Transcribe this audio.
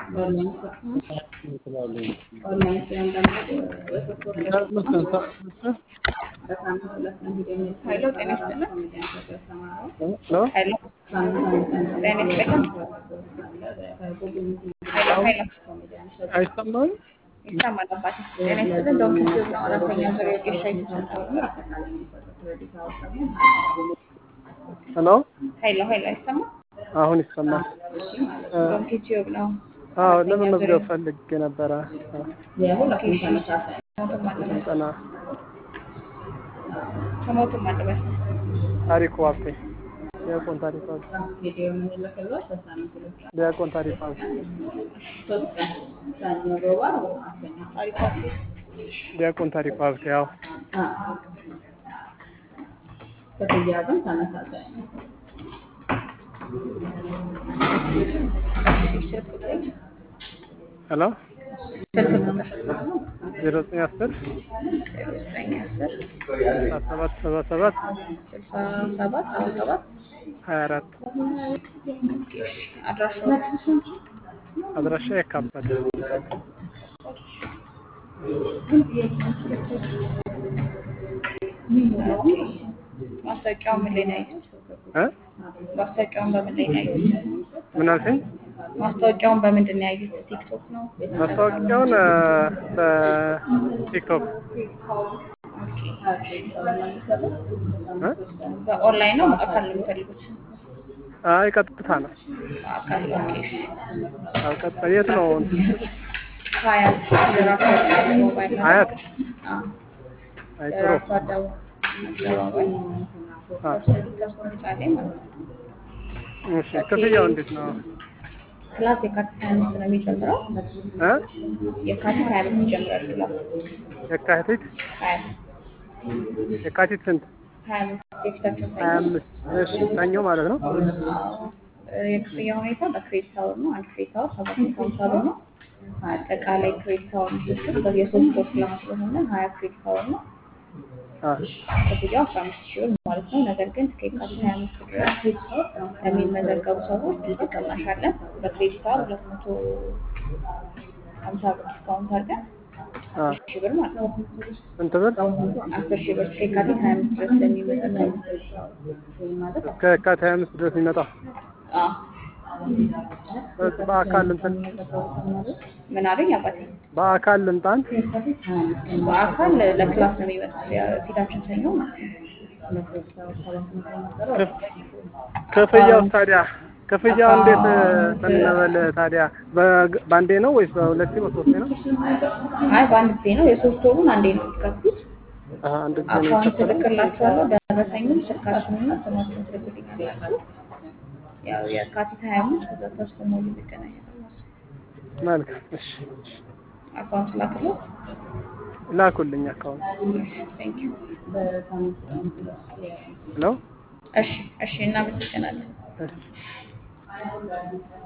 ሄሎ ጤና ይስጥልን። ሄሎ ጤና ይስጥልን። ሄሎ ሄሎ አይሰማም? ይሰማል አባቴ። ጤና ይስጥልን። ዶም ኪቲዩብ ነው። አራተኛ ዙር የጌሻ የተሰጠው ነው። ሄሎ ሄሎ ሄሎ አይሰማም? አሁን ይሰማል። ዶም ኪቲዩብ ነው። አዎ ለመመዝገብ ፈልጌ ነበረ። ስሞትም አለበት ስልጠና ስሞትም አለበት ታሪኩ ሀብቴ ዲያቆን ታሪኩ ሀብቴ ዲያቆን ታሪኩ ሀብቴ ታሪኩ ዲያቆን ታሪኩ ሀብቴ ያው ክፍያ ግን ተመሳሳይ ነው። ስልክ ቁጥር ሄሎ ስልክ ቁጥር ዜሮ ዘጠኝ አስር ዘጠኝ አስር ስልሳ ሰባት ሰባ ሰባት ስልሳ ሰባት ሰባ ሰባት ሀያ አራት አድራሻው አድራሻ የካበደ ማስታወቂያውን ምን ላይ ነው ያዩት? እ ማስታወቂያውን በምን ላይ ነው ያዩት? ምን አልሽኝ? ማስታወቂያውን በምንድን ነው ያዩት? ቲክቶክ ነው? ማስታወቂያውን እ በቲክቶክ እ በኦንላይን ነው በአካል ነው የሚፈልጉት? አይ ቀጥታ ነው። በአካል ኦኬ። እሺ። አዎ ቀጥታ የት ነው? ሀያት ራሱ ሞባይል ነው። ሀያት አዎ። አይ ጥሩ ራሱ አደባባይ አደባባይ አ ከሱ ህንጻ ላይ ማለት ነው። እሺ ክፍያው እንዴት ነው? ክላስ የካቲት ሀያ አምስት ነው የሚጀምረው። እ የካቲት ሀያ አምስት ይጀምራል ክላስ የካቲት ሀያ የካቲት ስንት? ሀያ አምስት የፊታችን ሀያ ሰኞ አምስት እሺ ሰኞ ማለት ነው። አዎ። የክፍያ ሁኔታ በክሬዲት አወር ነው። አንድ ክሬዲት አወር ሰባት መቶ ሀምሳ ብር ነው። አጠቃላይ ክሬዲት አወር ስድስት የሶስት ወር ክላስ ስለሆነ ሀያ ክሬዲት አወር ነው። አ ክፍያው አስራ አምስት ሺህ ብር ማለት ነው። ነገር ግን እስከ የካቲት ሀያ አምስት ድረስ ለሚመዘገቡ ሰዎች ልዩ ቅናሽ አለን። በክሬዲት አወር ሁለት መቶ ሀምሳ ብር ዲስካውንት አድርገን አ አስር ሺህ ብር ማለት ነው። ስንት ብር? አስር ሺህ ብር እስከ የካቲት ሀያ አምስት ድረስ ለሚመዘገቡ እስከ የካቲት ሀያ አምስት ድረስ የሚመጣ አዎ። በ- በአካል እንትን ምን አሉኝ አባቴ? በአካል ልምጣን በአካል ለክላስ ነው የሚመጡት የፊታችን ሰኞ ማለት ነው። ክፍያው ታዲያ ክፍያው እንዴት እንበል ታዲያ በግ- በአንዴ ነው ወይስ በሁለቴ በሶስቴ ነው? አይ በአንድ ጊዜ ነው። የሶስት ወሩን አንዴ ነው የምትከፍሉት። አሀ አንድ ጊዜ ነው አካውንት የሚከፈለው? እልክላችኋለሁ። ደረሰኙን ስልካችሁንና ስማችሁን ትልኩልኛላችሁ። ያው የካቲት ሀያ አምስት ከዛ ታስሞሉ እንገናኛለን ማለት ነው። መልካም እሺ እሺ። አካውንት ላክሎት። ላኩልኝ አካውንት ቴንክ ዩ። ሄሎ እሺ እሺ፣ እናመሰግናለን። እሺ